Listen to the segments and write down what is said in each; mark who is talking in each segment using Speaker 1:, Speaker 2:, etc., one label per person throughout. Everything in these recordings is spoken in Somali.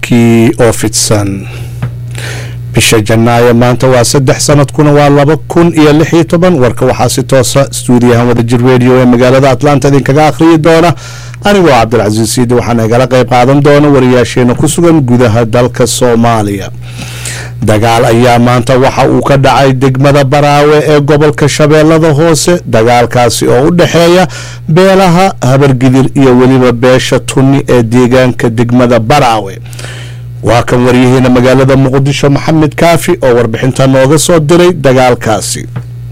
Speaker 1: warkii oo fidsan bisha janaayo maanta waa saddex sanadkuna waa laba kun iyo lix iyo toban warka waxaa si toosa stuudiyahan wadajir radio ee magaalada atlanta idinkaga akhriyi doona anigoo cabdilcasiis siidi waxaana igala qayb qaadan doona wariyaasheena ku sugan gudaha dalka soomaaliya dagaal ayaa maanta waxa uu ka dhacay degmada baraawe ee gobolka shabeellada hoose dagaalkaasi oo u dhexeeya beelaha habargidir iyo weliba beesha tunni ee deegaanka degmada baraawe waa kan waryaheena magaalada muqdisho maxamed kaafi oo warbixinta nooga soo diray dagaalkaasi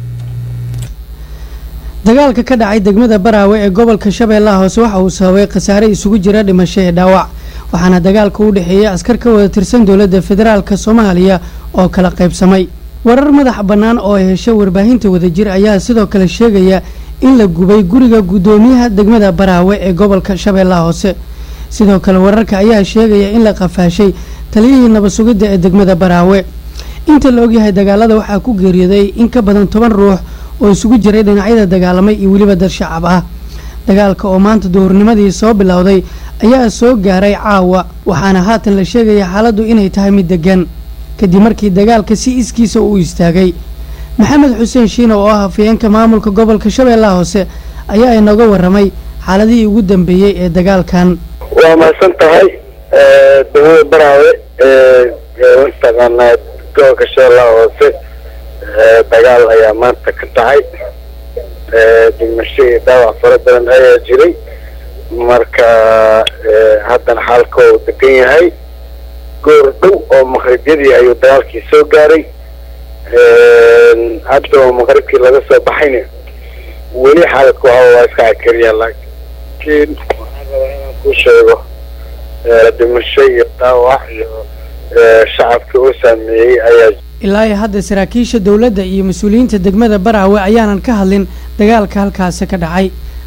Speaker 2: dagaalka ka dhacay degmada baraawe ee gobolka shabeellaha hoose waxa uu sababay khasaare isugu jira dhimasho ee dhaawac waxaana dagaalka u dhexeeyay askar ka wada tirsan dowladda federaalk soomaaliya oo kala qaybsamay warar madax bannaan oo hesha warbaahinta wadajir ayaa sidoo kale sheegaya in la gubay guriga guddoomiyaha degmada baraawe ee gobolka shabeellaha hoose sidoo kale wararka ayaa sheegaya in la qafaashay taliyihii nabad sugidda ee degmada baraawe inta la ogyahay dagaalada waxaa ku geeriyooday in ka badan toban ruux oo isugu jiray dhinacyada dagaalamay iyo weliba dad shacab ah dagaalka oo maanta duhurnimadii soo bilowday ayaa soo gaaray caawa waxaana haatan la sheegaya xaaladdu inay tahay mid degan kadib markii dagaalka si iskiisa uu istaagay maxamed xuseen shiina oo ah hafayeenka maamulka gobolka shabeellaha hoose ayaa inooga waramay xaaladihii ugu dambeeyey ee dagaalkan
Speaker 3: waa mahadsan tahay degmada baraawe mataqaanaa gobolka shabeellaha hoose dagaal ayaa maanta ka dhacay dhimasho iyo dhaawac fara badan ayaa jiray marka haddana xaalka uu degan yahay goor dhow oo maqribyadii ayuu dagaalkii soo gaaray hadda oo maqribkii laga soo baxayna weli xaaladka waxa waa iska cakariyaa laakiin waxaan rabaa inaan ku sheego dhimasho iyo dhaawac iyo shacabkii uu saameeyey ayaa
Speaker 2: ilaa iyo hadda saraakiisha dowladda iyo mas-uuliyiinta degmada baraawe ayaanan ka hadlin dagaalka halkaasi ka dhacay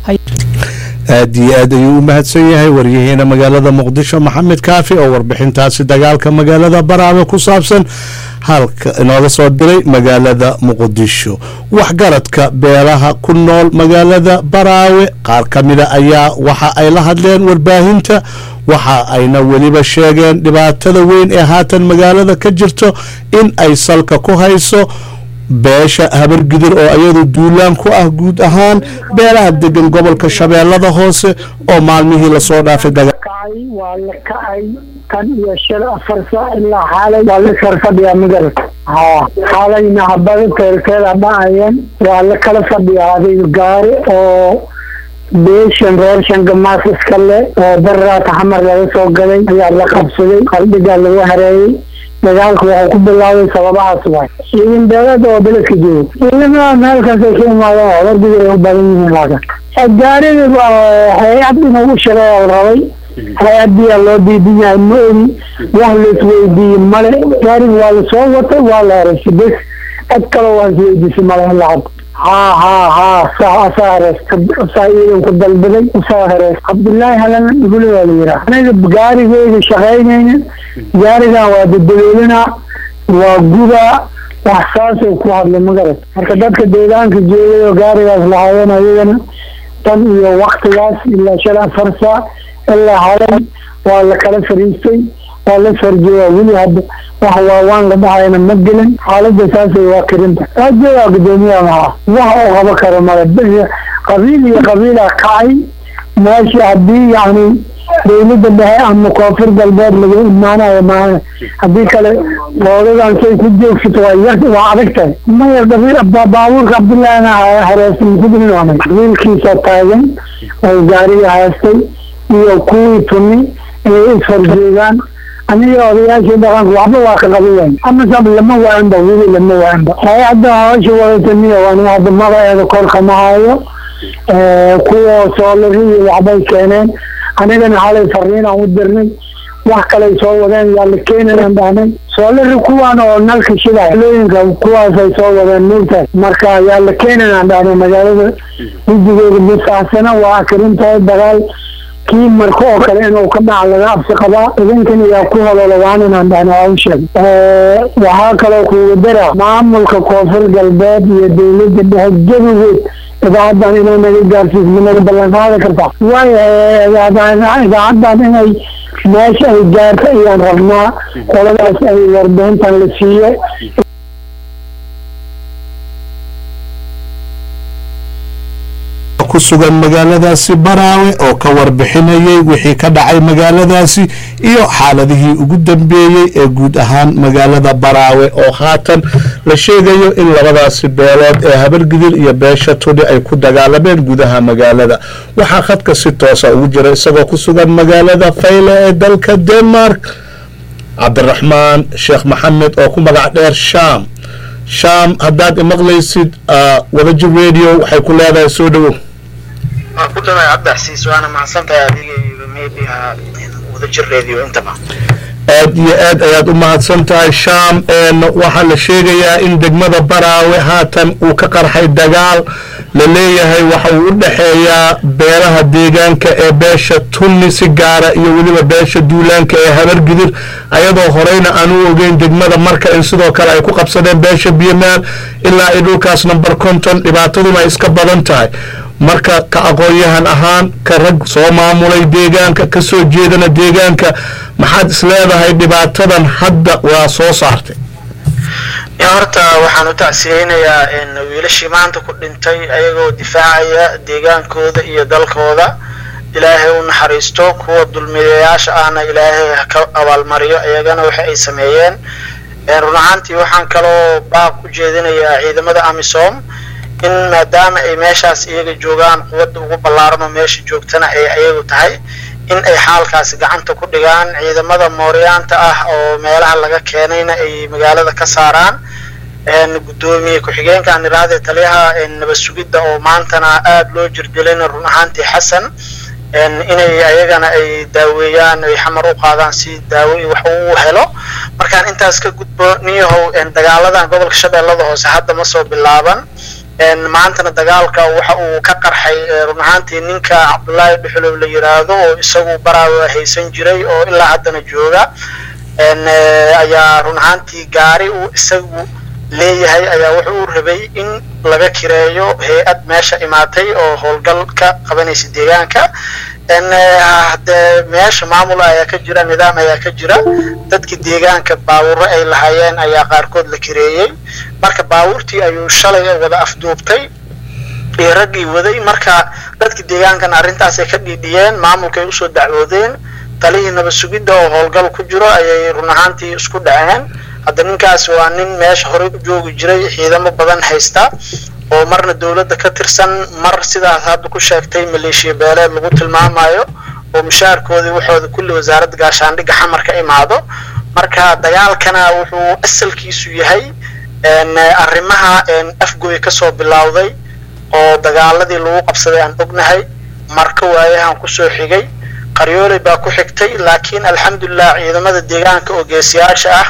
Speaker 1: aada iyo aad ayuu u mahadsan yahay waryaheena magaalada muqdisho maxamed kaafi oo warbixintaasi dagaalka magaalada baraawe ku saabsan halka inooga soo diray magaalada muqdisho waxgaradka beelaha ku nool magaalada baraawe qaar ka mida ayaa waxa ay la hadleen warbaahinta waxa ayna weliba sheegeen dhibaatada weyn ee haatan magaalada ka jirto in ay salka ku hayso beesha habargidir oo iyadu duulaan ku ah guud ahaan beelaha degan gobolka shabeellada hoose oo maalmihii lasoo dhaafay
Speaker 4: waa la kacay kan iyo shan afar saac ilaa xaalay waa la kala fadhiyaa magarata ha xaalayna habada teelkeeda dhacayeen waa la kala fadhiyaa adiga gaari oo beeshan reer shangamaas iska le oo barraata xamar laga soo gaday ayaa la qabsaday qaldhigaa lagu hareeyey dagaalku wuxuu ku bilaabay sababahaas waay ciidan beelada oo beledka joogo ciidamada meelkaasay ka imaadeen habargidir ay u badan yihiin laakin gaariga hay-ad inuu u shaqeeya rabay hay-adiyaa loo diidan yahay ma ogi wax laisweydiiye male gaariga waa lasoo watay waa la hereysay bes cid kaloo waa isweydiisay male ilaa hadda haa haa haa saa asaa hereesta saa ciidanku dalbaday usaa hereesta cabdullaahi halan igule waa la yiraa aniga gaarigeyga shaqaynayna gaarigan waa dadaboolinaa waa gudaa wax saasay ku hadlay magarad marka dadka deegaanka joogay oo gaarigaas lahaayeen ayagana tan iyo waktigaas ilaa shan afar saac ilaa halay waa la kala fariistay waa la farjoogaa weli hadda wax waawaan la dhahayna ma gelin xaalada saasay waa karinta aajoogaa gudoomiyaha maha wax oo qabo karo male qabiil iyo qabiila kacay meesha haddii yacni dawladda dhexe ama koonfur galbeed laga imaanayo maaha haddii kale goodadan say ku joogsato waa yar waa adag tahay maya qabiil baabuurka cabdullahina hareesan kudilnoonay qabiilkiisa taagan oo gaariga haystay iyo kuwii tuni inay isfarjoogaan aniga odayaashii dhaqanka waxba waa ka qabiyan ama sab lama waanba weli lama waanba hay-adda hawsha wadataniya waan hadda magaceeda korka ma hayo kuwa soolariyi waxbay keeneen anigana halay fariinaan u dirnay wax kaley soo wadeen yaa la keenayaan dhahnay soolari kuwaan oo nalka shida looyinka kuwaasay soo wadeen moogtahay marka yaa la keenayaan dhahnay magaalada hijigeeda bisaxsana waa akarintahay dagaal kii marka oo kale inuu ka dhaca laga absi qabaa idinkan yaa ku hololo waan inaan dhahna waa u sheeg waxaa kaloo kuuga dara maamulka koonfur galbeed iyo dawladda dhexe jabigood idaacadan inay naga gaarsiismo naga ballan qaadi kartaa waayo idaacadan inay meesha ay gaarta ayaan rabnaa qoladaas ay warbixintan la siiye
Speaker 1: ku sugan magaaladaasi baraawe oo ka warbixinayay wixii ka dhacay magaaladaasi iyo xaaladihii ugu dambeeyey ee guud ahaan magaalada baraawe oo haatan la sheegayo in labadaasi beelood ee habargidir iyo beesha tudhi ay ku dagaalameen gudaha magaalada waxaa khadka si toosa ugu jira isagoo ku sugan magaalada fayle ee dalka denmark cabdiraxmaan sheekh maxamed oo ku magac dheer sham sham haddaad imaqlaysid wadajir radio waxay ku leedahay soo dhowow
Speaker 5: waa ku dhaway cabdixasiis waana mahadsantahay adiga iyo media wadajir radio intaba
Speaker 1: aad iyo aad ayaad u mahadsan tahay sham waxaa la sheegayaa in degmada baraawe haatan uu ka qarxay dagaal la leeyahay waxa uu u dhexeeyaa beelaha deegaanka ee beesha tunni si gaara iyo weliba beesha duulaanka ee habargidir ayadoo horeyna aan u ogeyn degmada marka in sidoo kale ay ku qabsadeen beesha biyomaal ilaa ay dhulkaas number conton dhibaataduna ay iska badan tahay marka ka aqoon-yahan ahaan ka rag soo maamulay deegaanka ka soo jeedana deegaanka maxaad is leedahay dhibaatadan hadda waa soo saartay
Speaker 5: horta waxaan u tacsiyeynayaa wiilashii maanta ku dhintay ayagoo difaacaya deegaankooda iyo dalkooda ilaahay u naxariisto kuwa dulmiyayaasha ahna ilaahay ka abaalmariyo iyagana waxa ay sameeyeen run ahaantii waxaan kaloo baaq u jeedinayaa ciidamada amisom in maadaama ay meeshaas iyaga joogaan quwadda ugu ballaaran oo meesha joogtana ay ayagu tahay in ay xaalkaasi gacanta ku dhigaan ciidamada mooryaanta ah oo meelaha laga keenayna ay magaalada ka saaraan guddoomiye ku-xigeenka aniraade taliyaha nabad sugidda oo maantana aada loo jirdilayna run ahaantii xasan inay ayagana ay daaweeyaan ay xamar u qaadaan si daawo wax uu helo markaan intaas ka gudbo niyahow dagaaladan gobolka shabeellada hoose hadda ma soo bilaaban maantana dagaalka waxa uu ka qarxay run ahaantii ninka cabdullaahi dhuxulow la yiraahdo oo isagu baraawa haysan jiray oo ilaa haddana jooga ayaa run ahaantii gaari uu isagu leeyahay ayaa wuxuu u rabay in laga kireeyo hay-ad meesha imaatay oo howlgal ka qabanaysa deegaanka hadee meesha maamul ayaa ka jira nidaam ayaa ka jira dadki deegaanka baawuro ay lahaayeen ayaa qaarkood la kireeyey marka baawurtii ayuu shalay wada afduubtay iyo raggii waday marka dadki deegaankana arrintaasay ka dhiidhiyeen maamulkaay usoo dacwoodeen talihii nabad sugidda oo howlgal ku jiro ayay run ahaantii isku dhaceen hadda ninkaas waa nin meesha horey u joogi jiray ciidamo badan haysta oo marna dowladda ka tirsan mar sidaas hadda ku sheegtay maleeshiya beeleed lagu tilmaamayo oo mushaarkoodii waxooda kulli wasaaradda gaashaandhigga xamar ka imaado marka dagaalkana wuxuu asalkiisu yahay arrimaha afgoy kasoo bilowday oo dagaaladii lagu qabsaday aan ognahay marka waayahan kusoo xigay qaryooley baa ku xigtay laakiin alxamdulilah ciidamada deegaanka oo geesiyaasha ah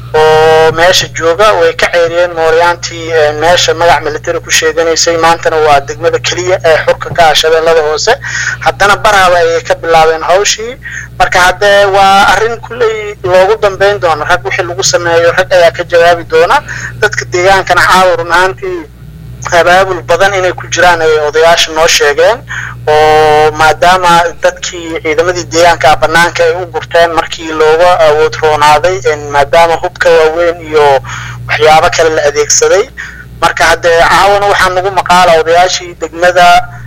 Speaker 5: oo meesha jooga way ka ceeriyeen mooryaantii meesha magac military ku sheeganaysay maantana waa degmada keliya ee xurka ka ah shabeellada hoose haddana baraaba ayay ka bilaabeen hawshii marka haddee waa arrin kulley loogu dambeyn doono rag wixii lagu sameeyo rag ayaa ka jawaabi doona dadka deegaankana caawa run ahaantii abaabul badan inay ku jiraan ay odayaasha noo sheegeen oo maadaama dadkii ciidamadii deegaanka banaanka ay u gurteen markii looga awood roonaaday maadaama hubka waaweyn iyo waxyaabo kale la adeegsaday marka haddee caawana waxaa nagu maqaala odayaashii degmada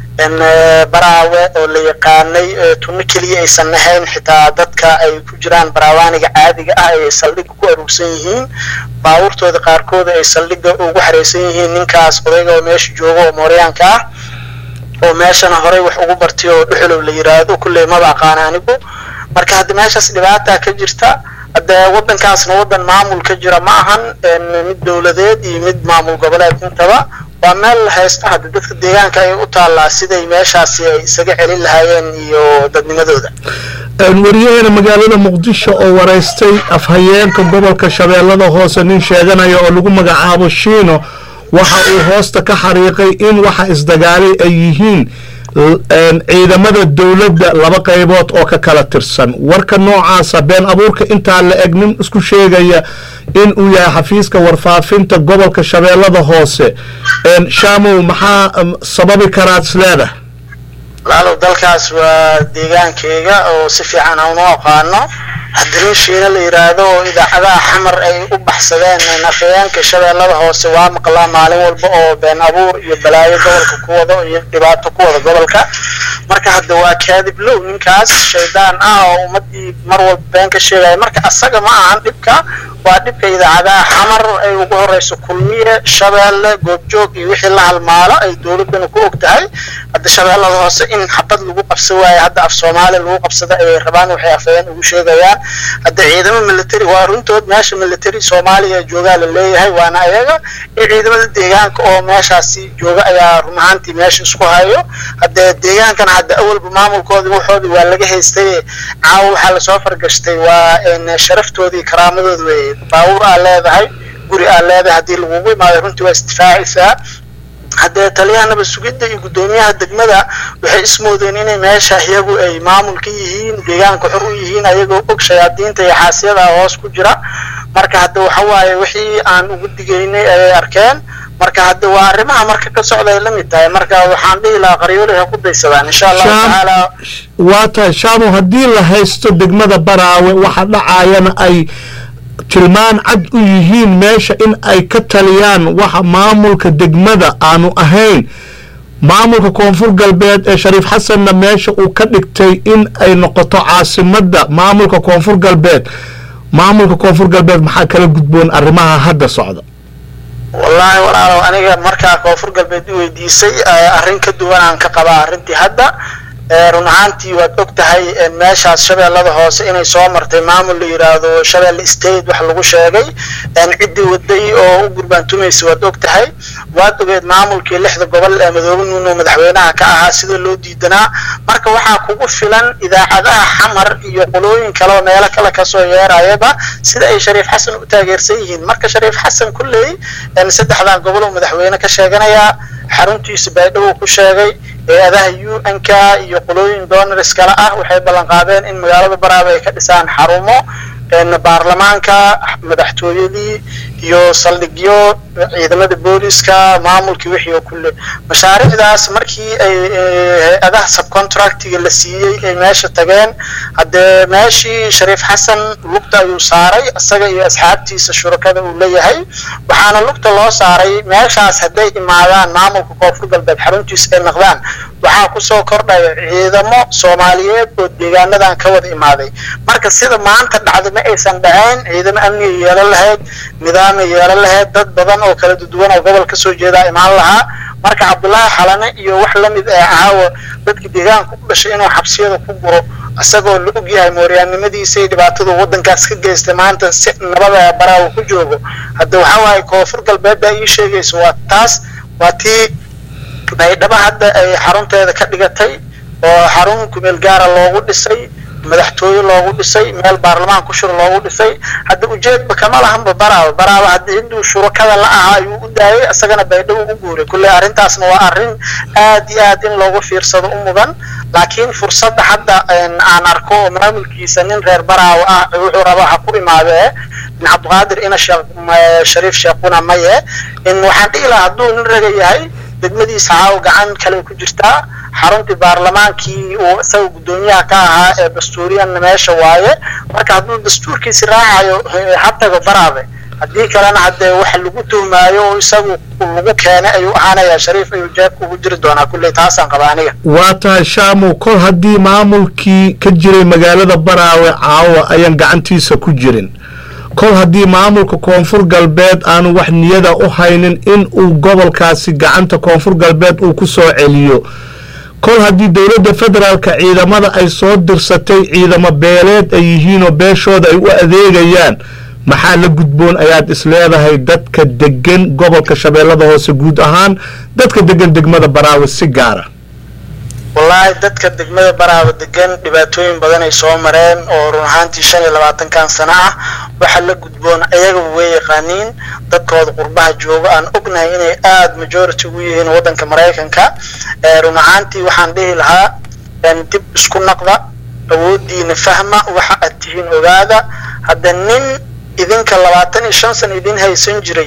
Speaker 5: baraawe oo la yaqaanay tunno keliya aysan ahayn xitaa dadka ay ku jiraan baraawaaniga caadiga ah ay saldhigga ku aruursan yihiin baabuurtooda qaarkooda ay saldhigga ugu xareysan yihiin ninkaas odayga oo meesha jooga oo mooryaanka ah oo meeshana horey wax ugu bartay oo dhuxulow la yiraahdo kulley maba aqaana anigu marka hadda meeshaas dhibaata ka jirta hadde waddankaasna waddan maamul ka jira ma ahan mid dowladeed iyo mid maamul goboleed intaba waa meel haysta hadda dadka deegaanka ay u taallaa siday meeshaasi ay isaga celin lahaayeen iyo dadnimadooda
Speaker 1: waryaheena magaalada muqdisho oo waraystay afhayeenka gobolka shabeellada hoose nin sheeganaya oo lagu magacaabo shiino waxa uu hoosta ka xariiqay in waxa isdagaalay ay yihiin ciidamada dowladda laba qaybood oo ka kala tirsan warka noocaasa been abuurka intaa la eg nin isku sheegaya in uu yahay xafiiska warfaafinta gobolka shabeellada hoose shaamow maxaa sababi karaad isleedahay
Speaker 5: walaalow dalkaas waa deegaankeyga oo si fiican aan u aqaano hadriishiina la yidhaahdo oo idaacadaha xamar ay u baxsadeen afhayeenka shabeellada hoose waa maqlaa maalin walba oo been abuur iyo balaayo gobolka ku wado iyo dhibaato ku wada gobolka marka hadda waa kaadib low ninkaas shaydaan ah oo ummadii mar walba been ka sheegaya marka asaga ma ahan dhibka waa dhibka idaacadaha xamar ay ugu horeyso kulmiye shabeelle goobjoog iyo wixii la halmaalo ay dowladana ku og tahay hadda shabeellada hoose in xabad lagu qabsan waayo hadda af soomaali lagu qabsada ayay rabaan waxay afhayeen ugu sheegayaan hadda ciidamo military waa runtood meesha military soomaaliya joogaa la leeyahay waana ayaga iyo ciidamada deegaanka oo meeshaasi jooga ayaa run ahaantii meesha isku hayo hadda deegaankana hadda awalba maamulkoodii waxoodii waa laga haystay caawa waxaa lasoo fargashtay waa sharaftoodii karaamadoodi wey baabuur aa leedahay guri aa leedahay haddii lagugu imaado runtii waa isdifaacaysaa haddee taliyaha nabad sugidda iyo guddoomiyaha degmada waxay ismoodeen inay meesha iyagu ay maamul ka yihiin deegaanka xor u yihiin ayagoo og shayaadiinta iyo xaasiyada hoos ku jira marka hadda waxa waaye wixii aan ugu digaynay ayay arkeen marka hadda waa arrimaha marka ka socda ay la mid tahay marka waxaan dhihi lahaa qaryoolay ha ku daysadaan insha allahu tacaala
Speaker 1: waa tahay shaamo haddii la haysto degmada baraawe waxa dhacaayana ay tilmaan cad u yihiin meesha in ay ka taliyaan waxa maamulka degmada aanu ahayn maamulka koonfur galbeed ee shariif xasanna meesha uu ka dhigtay in ay noqoto caasimadda maamulka koonfur galbeed maamulka koonfur galbeed maxaa kala gudboon arrimaha hadda socda
Speaker 5: wallaahi walaalow aniga markaa koonfur galbeed i weydiisay arrin ka duwan aan ka qabaa arrintii hadda run ahaantii waad og tahay meeshaas shabeellada hoose inay soo martay maamul la yidhaahdo shabeelle state wax lagu sheegay ciddii waday oo u gurbaantumaysa waad og tahay waad ogeed maamulkii lixda gobol ee madoobe nuuno madaxweynaha ka ahaa sida loo diidanaa marka waxaa kugu filan idaacadaha xamar iyo qolooyin kale oo meelo kale kasoo yeerayaba sida ay shariif xasan u taageersan yihiin marka shariif xasan kulley saddexdan gobol oo madaxweyne ka sheeganayaa xaruntiisa baydhabo ku sheegay hay-adaha u n k iyo qolooyin donors kale ah waxay ballan qaadeen in magaalada baraaba ay ka dhisaan xarumo baarlamaanka madaxtooyadii iyo saldhigyo ciidamada booliska maamulkii wixii oo kulle mashaariicdaas markii ay hay-adaha subcontractiga la siiyey ay meesha tageen haddee meeshii shariif xasan lugta ayuu saaray isaga iyo asxaabtiisa shurakada uu leeyahay waxaana lugta loo saaray meeshaas hadday imaadaan maamulka koonfur galbeed xaruntiisa ay naqdaan waxaa kusoo kordhaya ciidamo soomaaliyeed oo deegaanadan ka wada imaaday marka sida maanta dhacda ma aysan dhacayn ciidamo amniga yeelan lahayd nidaamay yeelan lahayd dad badan oo kala duwan oo gobol kasoo jeedaa imaan lahaa marka cabdullaahi xalane iyo wax lamid ee caawa dadka deegaanka u dhashay inuu xabsiyada ku guro isagoo la og yahay mooryaannimadiisa iyo dhibaatadu waddankaas ka geystay maanta si nabada baraawo ku joogo hadda waxaa waaye koonfur galbeed baa ii sheegaysa waa taas waa tii baydhabo hadda ay xarunteeda ka dhigatay oo xarun kumeel gaara loogu dhisay madaxtooye loogu dhisay meel baarlamaan ku shir loogu dhisay hadda ujeedba kama lahanba baraaba baraaba hadda hinduu shurakada la ahaa ayuu u daayay isagana baydhabo u guuray kulley arrintaasna waa arrin aad iyo aad in loogu fiirsado u mudan laakiin fursadda hadda aan arko oo maamulkiisa nin reer baraawa ah wuxuu rabaa ha ku imaadee in cabdiqaadir ina shariif sheekuna maye in waxaan dhihi lahaa hadduu nin raga yahay degmadiisa caaw gacan kale ku jirtaa xaruntii baarlamaankii uu isaga guddoomiyaha ka ahaa ee dastuuriyanna meesha waaye marka hadduu dastuurkiisi raacayo ha tago baraabe haddii kalena haddee waxa lagu tuhmaayo oo isagu lagu keenay ayuu ahaanayaa shariif ayuu jeebka ugu jiri doonaa kulley taasaan qaba aniga
Speaker 1: waa tahay shaamu kol haddii maamulkii ka jiray magaalada baraawe caawa ayaan gacantiisa ku jirin kol haddii maamulka koonfur galbeed aanu wax niyada u haynin in uu gobolkaasi gacanta koonfur galbeed uu ku soo celiyo kol haddii dowladda federaalka ciidamada ay soo dirsatay ciidamo beeleed ay yihiinoo beeshooda ay u adeegayaan maxaa la gudboon ayaad isleedahay dadka degan gobolka shabeellada hoose guud ahaan dadka degan degmada baraawe si gaara
Speaker 5: wallaahi dadka degmada baraaba degan dhibaatooyin badan ay soo mareen oo run ahaantii shan iyo labaatankan sano ah waxa la gudboon ayagaba way yaqaaniin dadkooda qurbaha jooga aan ognahay inay aada majority ugu yihiin waddanka maraykanka run ahaantii waxaan dhihi lahaa dib isku naqda awoodiina fahma waxa aad tihiin ogaada hadda nin idinka labaatan iyo shan sano idin haysan jiray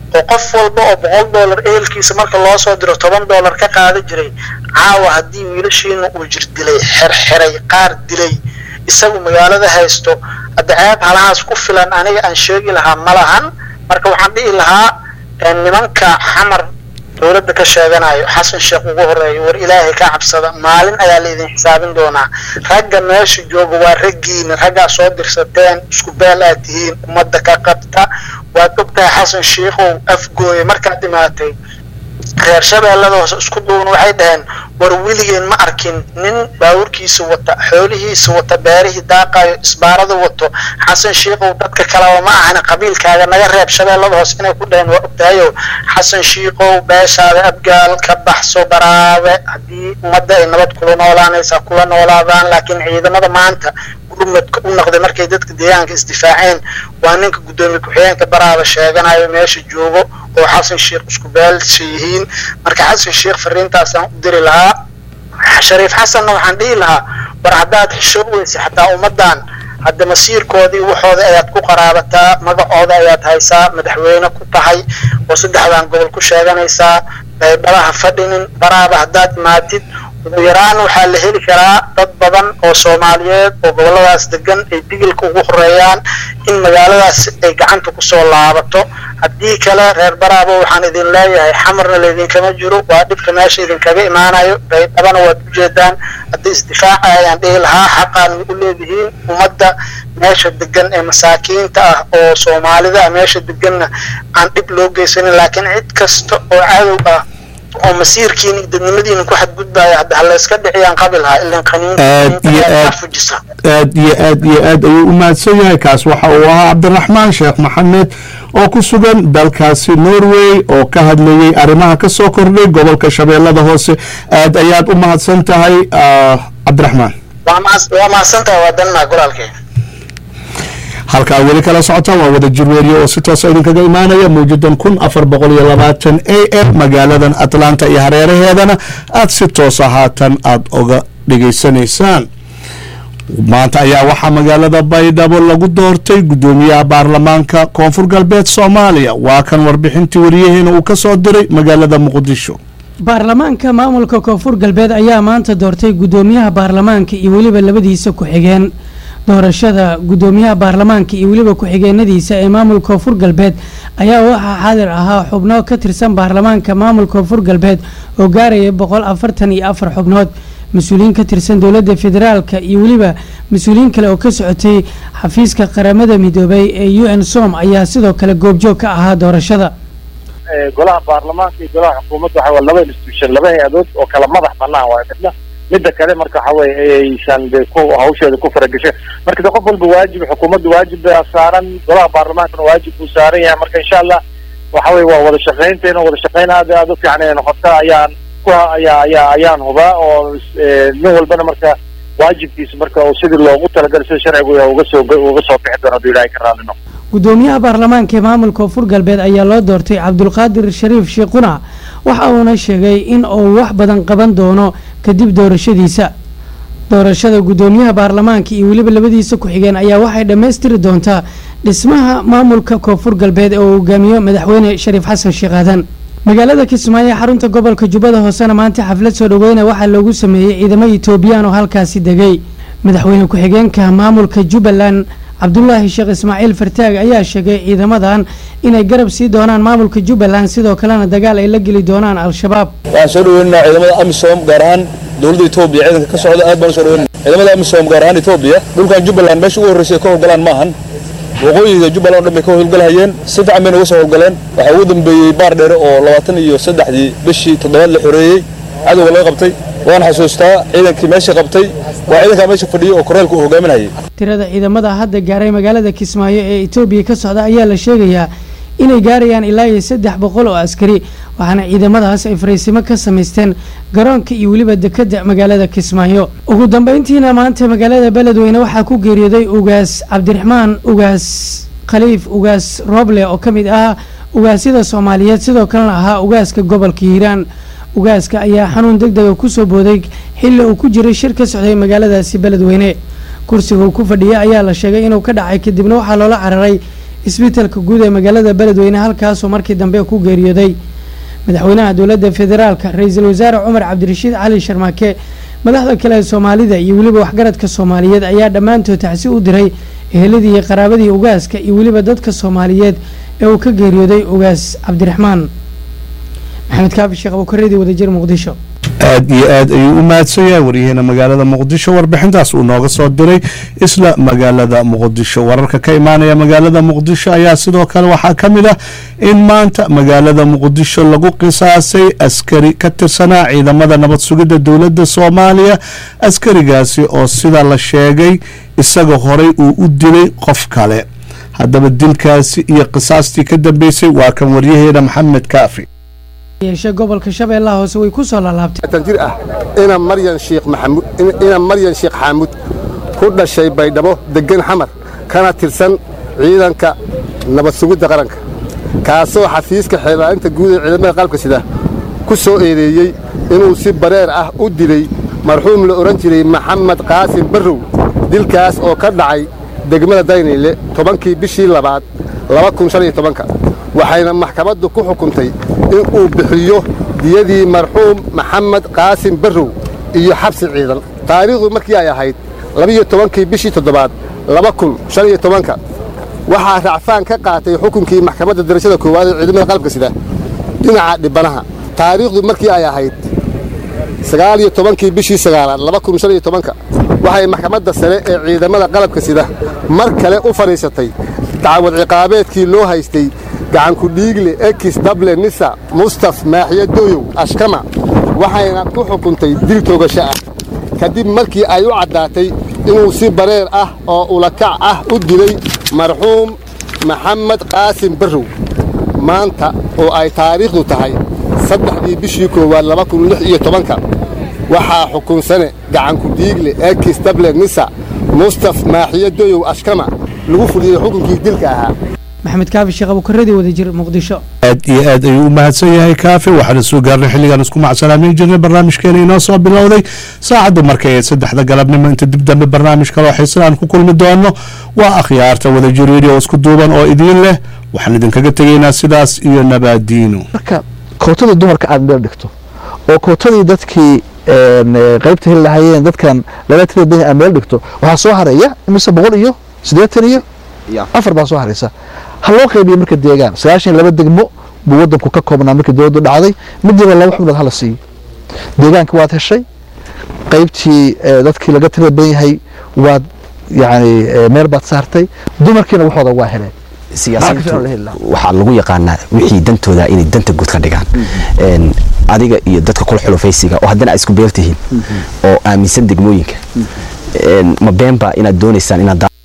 Speaker 5: oo qof walba oo boqol dollar ehelkiisa marka loo soo diro toban dollar ka qaada jiray caawa haddii wiilashiina uu jir dilay xerxiray qaar dilay isagu magaalada haysto hadda ceeb halahaas ku filan aniga aan sheegi lahaa ma lahan marka waxaan dhihi lahaa nimanka xamar dowladda ka sheeganayo xasan sheekh ugu horeeyo war ilaahay ka cabsada maalin ayaa laydin xisaabin doonaa ragga meesha jooga waa raggiina raggaa soo dirsateen isku beel aad tihiin ummadda ka qabta waad ogtahay xasan sheikhow afgooye markaad dhimaatay reer shabeellada hoose isku duuban waxay dhaheen war weligeen ma arkin nin baawurkiisa wata xoolihiisa wata beerihii daaqayo isbaarada wato xasan shiikow dadka kaleba ma ahana qabiilkaaga naga reeb shabeellada hoose inay ku dhaheen waa ogtahayo xasan shiikow beeshaada abgaal ka baxso baraabe haddii ummadda ay nabad kula noolaanaysaa kula noolaadaan laakiin ciidamada maanta gurmadka u noqday markay dadka deegaanka isdifaaceen waa ninka guddoomiye ku-xigeenka baraaba sheeganayo meesha joogo oo xasan sheekh isku beelsha yihiin marka xasan sheekh fariintaasaan u diri lahaa shariif xasanna waxaan dhihi lahaa war haddaad xishoog weysa xataa ummaddan hadda masiirkoodii waxooda ayaad ku qaraabataa magacooda ayaad haysaa madaxweyne ku tahay oo saddexdan gobol ku sheeganaysaa baybalaha fadhinin baraaba haddaad imaatid ugu yaraan waxaa la heli karaa dad badan oo soomaaliyeed oo goboladaas degan ay digilka ugu horeeyaan in magaaladaas ay gacanta kusoo laabato haddii kale reer baraabo waxaan idin leeyahay xamarna laydinkama jiro waa dhibka meesha idinkaga imaanayo baydhabana waad ujeedaan haddii isdifaaca ayaan dhihi lahaa xaqaan u leedihiin ummadda meesha degan ee masaakiinta ah oo soomaalida ah meesha deganna aan dhib loo geysanin laakiin cid kasta oo cadow ah oo masiirkiina iyo dadnimadiina ku xadgudbaya hadda halayska dhiciyaan qabi lahaa ilan qaniinfujisa
Speaker 1: aad iyo aad iyo aad ayuu u mahadsan yahay kaas waxa uu ahaa cabdiraxmaan sheekh maxamed oo ku sugan dalkaasi norway oo ka hadlayay arrimaha ka soo kordhay gobolka shabeellada hoose aad ayaad u mahadsan tahay cabdiraxmaan
Speaker 5: waa mahadsantahay waa danmaa golaalkee
Speaker 1: halkaa weli kala socota waa wada jirweeriyo oo si toosa idinkaga imaanaya mawjadan kun afar boqol iyo labaatan a m magaaladan atlanta iyo hareeraheedana aada si toosa haatan aada oga dhegaysanaysaan maanta ayaa waxaa magaalada baydhabo lagu doortay guddoomiyaha baarlamaanka koonfur galbeed soomaaliya waa kan warbixintii wariyaheena uu ka soo diray magaalada muqdisho
Speaker 2: baarlamaanka maamulka koonfur galbeed ayaa maanta doortay guddoomiyaha baarlamaanka iyo weliba labadiisa ku-xigeen doorashada guddoomiyaha baarlamaanka iyo weliba ku-xigeenadiisa ee maamulka koonfur galbeed ayaa waxaa xaadir ahaa xubno ka tirsan baarlamaanka maamulka koonfur galbeed oo gaaraya boqol afartan iyo afar xubnood mas-uuliyiin ka tirsan dowladda federaalka iyo weliba mas-uuliyiin kale oo ka socotay xafiiska qaramada midoobay ee u n som ayaa sidoo kale goobjoog ka ahaa doorashada
Speaker 6: golaha baarlamaanka iyo golaha xukuumadda waxa waa laba institution laba hay-adood oo kala madax banaan waay midna midda kale marka waxa weye aysan de ku hawsheeda ku faragashay marka de qof walba waajib xukuumadda waajib baa saaran golaha baarlamaankana waajib buu saaran yahay marka insha allah waxa weye waa wada shaqaynteena wada shaqayn aad aada u fiican inay noqota ayaan ku ayaa ayaa ayaan hubaa oo nin walbana marka waajibkiisa marka sidii loogu talagalay sida sharcigu uga soo uga soo bixi doono haduu ilaahay ka raali noqo
Speaker 2: guddoomiyaha baarlamaanka ee maamulka koonfur galbeed ayaa loo doortay cabdulqaadir shariif shiikhuna waxa uuna sheegay in uu wax badan qaban doono kadib doorashadiisa doorashada guddoomiyaha baarlamaanka iyo weliba labadiisa ku-xigeen ayaa waxay dhammaystiri doontaa dhismaha maamulka koonfur galbeed ee uu hogaamiyo madaxweyne shariif xasan sheekh aadan magaalada kismaayo ee xarunta gobolka jubbada hoosena maanta xaflad soo dhaweyna waxaa loogu sameeyey ciidamo etoobiyaan oo halkaasi degay madaxweyne ku-xigeenka maamulka jubbaland cabdulaahi sheekh ismaaciil fartaag ayaa sheegay ciidamadan inay garab sii doonaan maamulka jubbaland sidoo kalena dagaal ay la geli doonaan al-shabaab
Speaker 7: waxaan soo dhaweynaynaa ciidamada amisom gaar ahaan dowladda etoobiya ciidanka ka socda aad baan usoo dhaweynana ciidamada amisom gaar ahaan etoobiya dhulkan jubbaland meesha ugu horreysay ka howlgalaan ma ahan waqooyiga jubbaland o dhan bay ka howlgalhayeen si fiican bayna uga soo howlgaleen waxaa ugu dambeeyey baar dheere oo labaatan iyo saddexdii bishii toddobaad la xoreeyey cadowga laga qabtay waan xasuustaa ciidankii meesha qabtay waa ciidankaa meesha fadhiyey oo koreelka uu hogaaminayay
Speaker 2: tirada ciidamada hadda gaaray magaalada kismaayo ee etoobiya ka socda ayaa la sheegayaa inay gaarayaan ilaa iyo saddex boqol oo askari waxaana ciidamadaas ay fariisimo ka samaysteen garoonka iyo weliba dekadda magaalada kismaayo ugu dambeyntiina maanta magaalada beledweyne waxaa ku geeriyooday ugaas cabdiraxmaan ugaas khaliif ugaas rooble oo ka mid ah ugaasyada soomaaliyeed sidoo kalena ahaa ugaaska gobolka hiiraan ugaaska ayaa xanuun deg dega kusoo booday xilli uu ku jiray shir ka socday magaaladaasi beledweyne kursiga uu ku fadhiyay ayaa la sheegay inuu ka dhacay kadibna waxaa loola cararay isbitaalka guud ee magaalada beledweyne halkaasoo markii dambe ku geeriyooday madaxweynaha dowladda federaalka ra-iisul wasaare cumar cabdirashiid cali sharmaake madaxda kale ee soomaalida iyo weliba waxgaradka soomaaliyeed ayaa dhammaantood tacsi u diray eheladii iyo qaraabadii ugaaska iyo weliba dadka soomaaliyeed ee uu ka geeriyooday ugaas cabdiraxmaan maxamed kaafi sheekh abukaradii wadajir muqdisho
Speaker 1: aad iyo aad ayuu u mahadsan yahay waryaheena magaalada muqdisho warbixintaas uu nooga soo diray isla magaalada muqdisho wararka ka imaanaya magaalada muqdisho ayaa sidoo kale waxaa ka mid ah in maanta magaalada muqdisho lagu qisaasay askari ka tirsanaa ciidamada nabad sugidda dowladda soomaaliya askarigaasi oo sida la sheegay isaga horey uu u dilay qof kale haddaba dilkaasi iyo qisaastii ka dambeysay waa kan waryaheena maxamed kaafi
Speaker 2: yeeshe gobolka shabeellaha hoose way ku soo laalaabtay
Speaker 8: tan jir ah ina maryan sheekh maxamuud ina maryan sheekh xaamud ku dhashay baydhabo degan xamar kana tirsan ciidanka nabad sugidda qaranka kaasoo xafiiska xeelaalinta guud ee ciidamada qalabka sida ku soo eedeeyey inuu si bareer ah u dilay marxuum la odhan jiray maxamed qaasim barrow dilkaas oo ka dhacay degmada daynayle tobankii bishii labaad waxayna maxkamaddu ku xukuntay in uu bixiyo diyadii marxuum maxamed qaasim barrow iyo xabsi ciidan taariikhdu markii ay ahayd labiyo tobankii bishii toddobaad laba kun shan iyo tobanka waxaa racfaan ka qaatay xukunkii maxkamadda darajada koowaad ee ciidamada qalabka sida dhinaca dhibanaha taariikhdu markii ay ahayd sagaal iyo tobankii bishii sagaalaad laba kun shan iyo tobanka waxay maxkamadda sare ee ciidamada qalabka sida mar kale u fadhiisatay dacwad ciqaabeedkii loo haystay gacanku dhiigle ekis dable nisa mustaf maaxiye dooyow ashkama waxayna ku xukuntay dil toogasho ah kadib markii ay u caddaatay inuu si bareer ah oo ulakac ah u dilay marxuum maxamed qaasim barrow maanta oo ay taariikhdu tahay saddexdii bishii koowaad laba kun lix iyo tobanka waxaa xukunsane gacanku dhiigle ekis dable nisa mustaf maaxiye dooyow ashkama lagu fuliyey xukunkii dilka ahaa
Speaker 2: maxamed kaafi sheekh abukaradii wadajir muqdisho
Speaker 1: aad iyo aad ayuu u mahadsan yahay kaafi waxaana soo gaarnay xilligaan isku macsalaameyn jirnay barnaamijkeena inoo soo bilowday saacaddu markay ayd saddexda galabnimo inta dib dambe barnaamij kaloo xiisan aan ku kulmi doono waa akhyaarta wadajir radio oo isku duuban oo idiin leh waxaan idinkaga tegaynaa sidaas iyo nabaadiino
Speaker 9: marka kootadii dumarka aad meel dhigto oo kootadii dadkii qaybta heli lahaayeen dadkan laba tira badan aad meel dhigto waxaa soo haraya imise boqol iyo siddeetan iyo afar baa soo haraysa ha loo qaybiyo marka deegaan sagaashan iyo laba degmo buu wadanku ka koobnaa markii dowladdu dhacday midiiba laba xubnood hala siiyo deegaanka waad heshay qaybtii dadkii laga tirada badan yahay waad yani meel baad saartay dumarkiina waxooda waa heleen
Speaker 10: siyaasiyiintu waxaa lagu yaqaanaa wixii dantooda inay danta guud ka dhigaan adiga iyo dadka kula xulufaysiga oo haddana aad isku beeltihiin oo aaminsan degmooyinka ma beenba inaad doonaysaan inaad